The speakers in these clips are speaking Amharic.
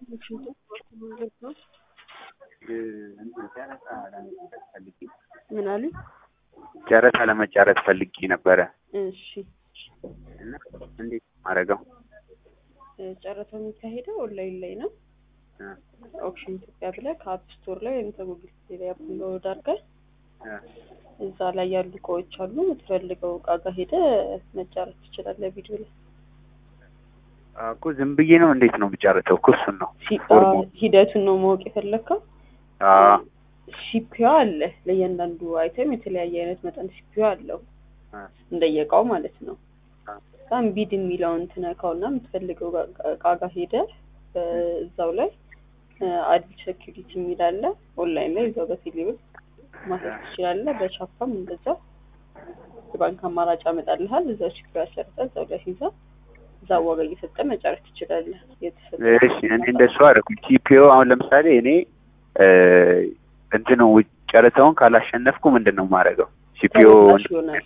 ምን አሉኝ? ጨረታ ለመጫረት ፈልጌ ነበረ እሺ እና እንዴት ነው የማደርገው? ጨረታው የሚካሄደው ኦንላይን ላይ ነው። እ ኦክሽን ኢትዮጵያ ብለህ ከአፕ ስቶር ላይ ወይም ከጉግል ፕሌይ ላይ አፕሎድ አድርገህ እ እዛ ላይ ያሉ እቃዎች አሉ። የምትፈልገው እቃ ጋር ሄደህ መጫረት ትችላለህ። ቪዲዮ ላይ እኮ ዝም ብዬ ነው እንዴት ነው የምጫረተው? እኮ እሱን ነው ሲ- ፎርሙ። አ- ሂደቱን ነው ማወቅ የፈለግከው? አዎ ሲፒዮ አለ። ለእያንዳንዱ አይተም የተለያየ አይነት መጠን ሲፒዮ አለው እ እንደየእቃው ማለት ነው። አ- በጣም ቢድ የሚለውን ትነካውና የምትፈልገው ጋ- እቃ ጋር ሄደህ እዛው ላይ አድ ሴኪሪቲ የሚል አለ። ኦንላይን ላይ እዛው በቴሌብር ማሰብ ትችላለህ። በቻፓም እንደዛው የባንክ አማራጭ ያመጣልሃል። እዛው ሲፒዮ ያሰርተ እዛው ላይ ሲይዛ እዛ ዋጋ እየሰጠ መጨረስ ትችላለህ። የተሰጠ እሺ እኔ እንደሱ አደረኩኝ። ቲፒኦ አሁን ለምሳሌ እኔ እ እንትኑ ውጭ ጨረታውን ካላሸነፍኩ ምንድን ነው የማደርገው? ሲፒኦ ተመላሽ ይሆናል።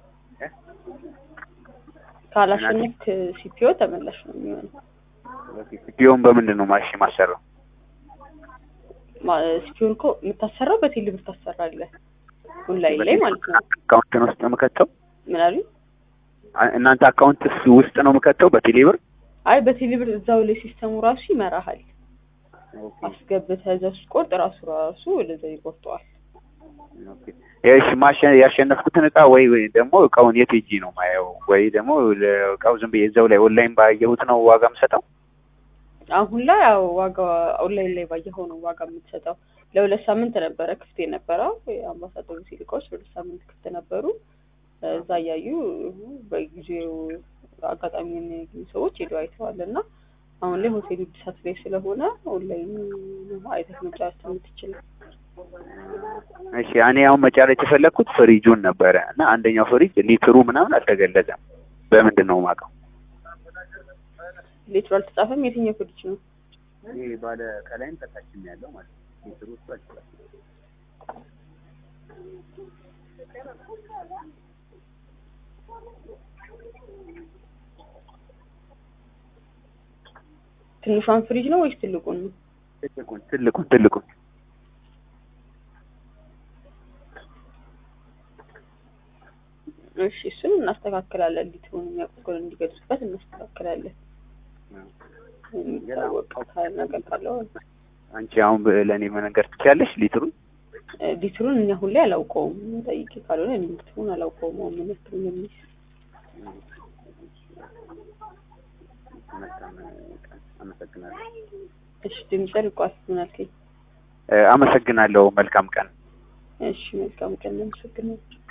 ካላሸነፍክ ሲፒዮ ተመላሽ ነው የሚሆነው። ሲፒኦን በምንድን ነው ማሽ ማሰራው? ማ- ሲፒዮን እኮ የምታሰራው በቴሌብር ታሰራለህ ኦንላይን ላይ ማለት ነው። አካውንትን ውስጥ ነው የምከተው? ምን አሉኝ? አ- እናንተ አካውንት ውስጥ ነው የምከተው በቴሌብር? አይ በቴሌብር እዛው ላይ ሲስተሙ ራሱ ይመራሃል። አስገብተህ እዛ ስትቆርጥ ራሱ ራሱ ወደዛ ይቆርጠዋል። እሺ ማሸ- ያሸነፍኩትን እቃ ወይ ወይ ደግሞ እቃውን የት ሄጄ ነው ማየው? ወይ ደግሞ እቃው ዝም ብዬ እዛው ላይ ኦንላይን ባየሁት ነው ዋጋ የምሰጠው? አሁን ላይ ያው ዋጋ ኦንላይን ላይ ባየኸው ነው ዋጋ የምትሰጠው። ለሁለት ሳምንት ነበረ ክፍት የነበረው የአምባሳደሩ ሲልካዎች ለሁለት ሳምንት ክፍት ነበሩ። እዛ እያዩ በጊዜው አጋጣሚ የሚያገኙ ሰዎች ሄደው አይተዋል እና አሁን ላይ ሆቴል እድሳት ላይ ስለሆነ ኦንላይን ነው አይተህ መጫወት የምትችለው። እሺ እኔ አሁን መጫረት የፈለግኩት ፍሪጁን ነበረ እና አንደኛው ፍሪጅ ሊትሩ ምናምን አልተገለጸም። በምንድን ነው የማውቀው? ሌትሮ አልተጻፈም። የትኛው ፍሪጅ ነው? ይሄ ባለ ከላይም ከታችም ያለው ማለት ነው። ሊትሩ እሱ አልተጻፈም። ትንሿን ፍሪጅ ነው ወይስ ትልቁን ነው? ትልቁን ትልቁን ትልቁን እሺ እሱን እናስተካክላለን። ሊትሩን የሚያውቁት ከሆነ እንዲገዙበት እናስተካክላለን። የሚታወቅ ነገር ካለው አንቺ አሁን ለእኔ መነገር ትችያለሽ ሊትሩን? እ ሊትሩን እኛ አሁን ላይ አላውቀውም። ጠይቄ ካልሆነ እኔ ሊትሩን አላውቀውም። አሁን ምን ያክል እንደሚይዝ አመሰግናለሁ። እሺ ድምጽ ርቋል። ምን አልከኝ? እ አመሰግናለሁ። መልካም ቀን። እሺ መልካም ቀን። አመሰግናለሁ።